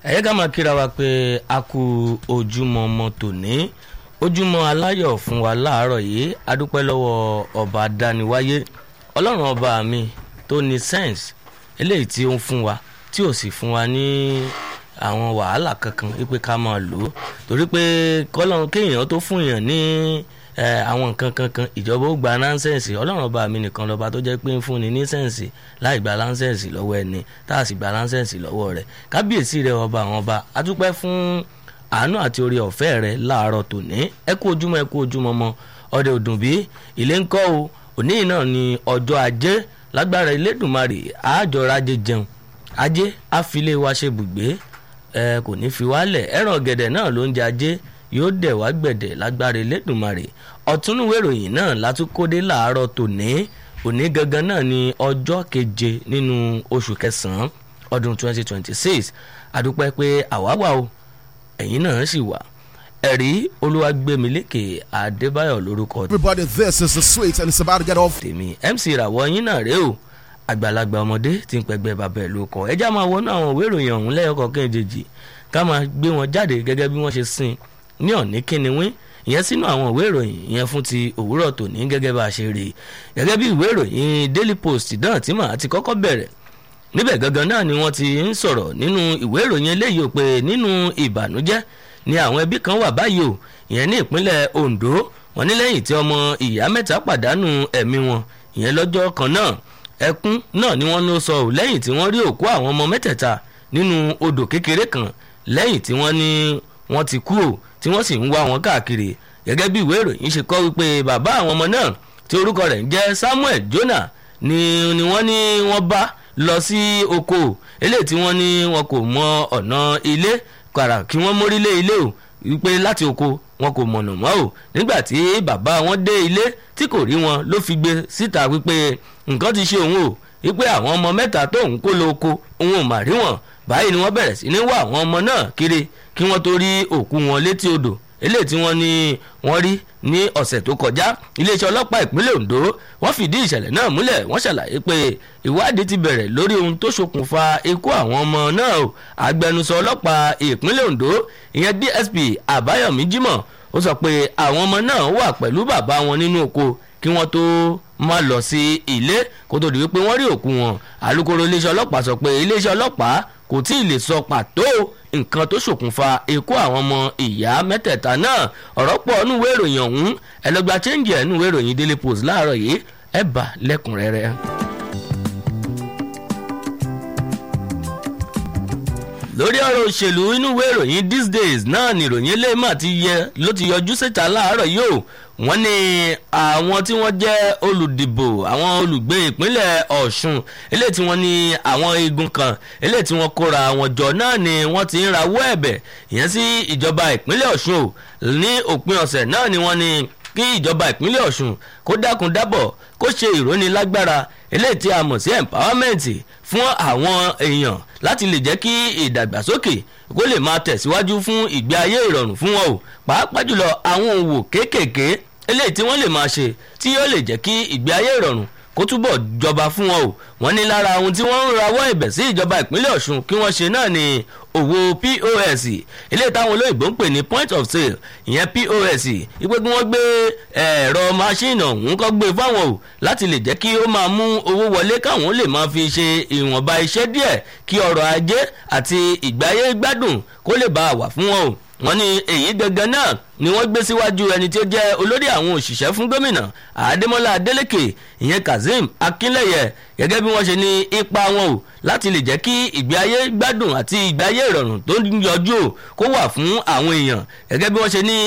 ẹ yẹ ká máa kíra wa pé a kú ojúmọ́ ọmọ tòní ojúmọ́ aláyọ̀ fún wa láàárọ̀ yìí adúpẹ́ lọ́wọ́ ọba dániwáyé ọlọ́run ọba mi tó ní sense eléyìí tí ó ń fún wa tí ò sì fún wa ní àwọn wàhálà kankan wípé ká máa lò ó torí pé kọ́lọ́run kéèyàn tó fún yàn ní àwọn nǹkan kankan ìjọba ó gba láńsẹ̀nsì ọlọ́run ọba mi nìkan lọ́ba tó jẹ́ pé ń fúnni ní sẹ́ǹsì láì gba láńsẹ̀nsì lọ́wọ́ ẹni tá a sì gba láńsẹ̀nsì lọ́wọ́ rẹ̀ kábíyèsí rẹ̀ ọba àwọn ọba a dúpẹ́ fún àánú àti orí ọ̀fẹ́ rẹ̀ láàárọ̀ tòní ẹ kú ojúmọ́ ẹ kú ojúmọ́ mọ́ ọdẹ òdùnbí ilé ń kọ́ o òní náà ni ọjọ́ ajé lágbára Elédùmarè àjọra ajé jẹun ajé àfilé wa ṣe bùgbé ẹ kò ní fi wálẹ̀ ẹ̀ràn ọ̀gẹ̀dẹ̀ náà ló ń jẹ ajé yóò dẹ̀ wá gbẹ̀dẹ̀ lágbára Elédùmarè ọ̀túnúwé ìròyìn náà látúkódé láàárọ̀ tòní òní gangan náà ni ọjọ́ keje nínú oṣù kẹsàn-án ọdún 2026 àdúpẹ́ pé àwa wà o ẹ̀yin náà sì wà ẹ̀rí olúwàgbẹ̀mílẹ́kẹ̀ adébáyọ̀ lórúkọ Everybody, this is the sweet and it's about to get off. tèmi mc ìràwọ̀ yín náà rèé o àgbàlagbà ọmọdé tí ń pẹgbẹ́ bàbá ẹ̀ ló kọ ẹjá máa wọnú àwọn òwe ìròyìn ọ̀hún lẹ́yọkọ̀ọ́kan ìjèjì ká máa gbé wọn jáde gẹ́gẹ́ bí wọ́n ṣe sìn ní ọ̀ní kíniwín ìyẹn sínú àwọn ìwé ìròyìn ìyẹn fún ti òwúrọ̀ tòní gẹ́gẹ́ bá a ṣe rí i gẹ́gẹ́ bí ìwé ìròyìn daily post náà tí màá ti kọ́kọ́ bẹ̀rẹ̀ níbẹ̀ gangan náà ni wọ́n ti ń sọ̀rọ̀ nínú ìwé ìròyìn eléyìí ò pé nínú ìbànújẹ́ ni àwọn ẹbí kan wà báyìí o ìyẹn ní ìpínlẹ̀ Ondo wọ́n ní lẹ́yìn tí ọmọ ìyá mẹ́ta pàdánù ẹ̀mí wọn ìyẹn lọ́jọ́ kan náà ẹkún náà ni wọ́n ló sọ ò lẹ́yìn tí wọ́n rí òkú àwọn ọmọ mẹ́tẹ̀ẹ̀ta nínú odò kékeré kan lẹ́yìn tí wọ́n ní wọ́n ti kú o tí wọ́n sì ń wá wọn káàkiri gẹ́gẹ́ bí ìwé ìròyìn ṣe kọ́ wípé bàbá àwọn ọmọ náà tí orúkọ rẹ̀ ń jẹ́ Samuel Jonah ni ni wọ́n ní wọ́n bá lọ sí oko eléyìí tí wọ́n ní wọn kò mọ ọ̀nà ilé kàrà kí wọ́n mórí lé ilé o wípé láti oko wọn kò mọ̀nà mọ́ o nígbà tí bàbá wọn dé ilé tí kò rí wọn ló fi gbé síta wípé nǹkan ti ṣe òun o wípé àwọn ọmọ mẹ́ta tóun kó lọ oko òun ò mà rí wọn báyìí ni wọ́n bẹ̀rẹ̀ sí ní wá àwọn ọmọ náà kiri kí wọ́n tó rí òkú wọn létí odò eléyìí tí wọ́n ní wọ́n rí ní ọ̀sẹ̀ tó kọjá iléeṣẹ́ ọlọ́pàá ìpínlẹ̀ Ondo wọ́n fìdí ìṣẹ̀lẹ̀ náà múlẹ̀ wọ́n ṣàlàyé pé ìwádìí ti bẹ̀rẹ̀ lórí ohun tó ṣokùnfà ikú àwọn ọmọ náà o agbẹnusọ ọlọ́pàá ìpínlẹ̀ Ondo ìyẹn DSP Àbáyọ̀mí Jímọ̀ ó sọ pé àwọn ọmọ náà wà pẹ̀lú bàbá wọn nínú oko kí wọ́n tó máa lọ sí ilé kó tó di wípé wọ́n rí òkú wọn alukoro iléeṣẹ́ ọlọ́pàá sọ pé iléeṣẹ́ ọlọ́pàá kò tí ì lè sọ pàtó nǹkan tó ṣokùnfà ikú àwọn ọmọ ìyá mẹ́tẹ̀ẹ̀ta náà ọ̀rọ̀ pọ̀ nínú ìwé ìròyìn ọ̀hún ẹlẹ́gbà chẹ́ǹgì ẹ̀ nínú ìwé ìròyìn Daily Post láàárọ̀ yìí ẹ̀ bá lẹ́kùnrẹ́rẹ́. lórí ọ̀rọ̀ òṣèlú inú ìwé ìròyìn these days náà ni ìròyìn eléyìí mà ti yẹ ló ti yọjú síta láàárọ̀ yìí o wọ́n ní àwọn tí wọ́n jẹ́ olùdìbò àwọn olùgbé ìpínlẹ̀ Ọ̀ṣun eléyìí tí wọ́n ní àwọn igun kan eléyìí tí wọ́n kóra wọn jọ náà ni wọ́n ti ń rawọ́ ẹ̀bẹ̀ ìyẹn sí ìjọba ìpínlẹ̀ Ọ̀ṣun o ní òpin ọ̀sẹ̀ náà ni wọ́n ní kí ìjọba ìpínlẹ̀ Ọ̀ṣun kó dákun dábọ̀ kó ṣe ìrónilágbára eléyìí tí a mọ̀ sí empowerment fún àwọn èèyàn láti lè jẹ́ kí ìdàgbàsókè kó lè máa tẹ̀síwájú fún ìgbé ayé ìrọ̀rùn fún wọn o pàápàá jùlọ àwọn òwò kéékèèké eléyìí tí wọ́n lè máa ṣe tí yóò lè jẹ́ kí ìgbé ayé ìrọ̀rùn kó túbọ̀ jọba fún wọn o wọ́n ní lára ohun tí wọ́n ń rawọ́ ẹ̀bẹ̀ sí ìjọba ìpínlẹ̀ Ọ̀ṣun kí wọ́n ṣe náà ni òwò POS eléyìí táwọn olóyìnbó ń pè ní point of sale ìyẹn POS ìpè kí wọ́n gbé ẹ̀rọ máṣíìnì ọ̀hún kọ́ gbé fáwọn o láti lè jẹ́ kí ó máa mú owó wọlé káwọn lè máa fi ṣe ìwọ̀nba iṣẹ́ díẹ̀ kí ọrọ̀ ajé àti ìgbáyé gbádùn kó lè bá a wà fún wọn o wọ́n ní èyí gangan náà ni wọ́n gbé síwájú ẹni tí ó jẹ́ olórí àwọn òṣìṣẹ́ fún gómìnà Adémọ́lá Adélékè ìyẹn Kazeem Akínlẹ́yẹ gẹ́gẹ́ bí wọ́n ṣe ní ipa wọn o láti lè jẹ́ kí ìgbé ayé gbádùn àti ìgbé ayé ìrọ̀rùn tó ń yọjú o kó wà fún àwọn èèyàn gẹ́gẹ́ bí wọ́n ṣe ní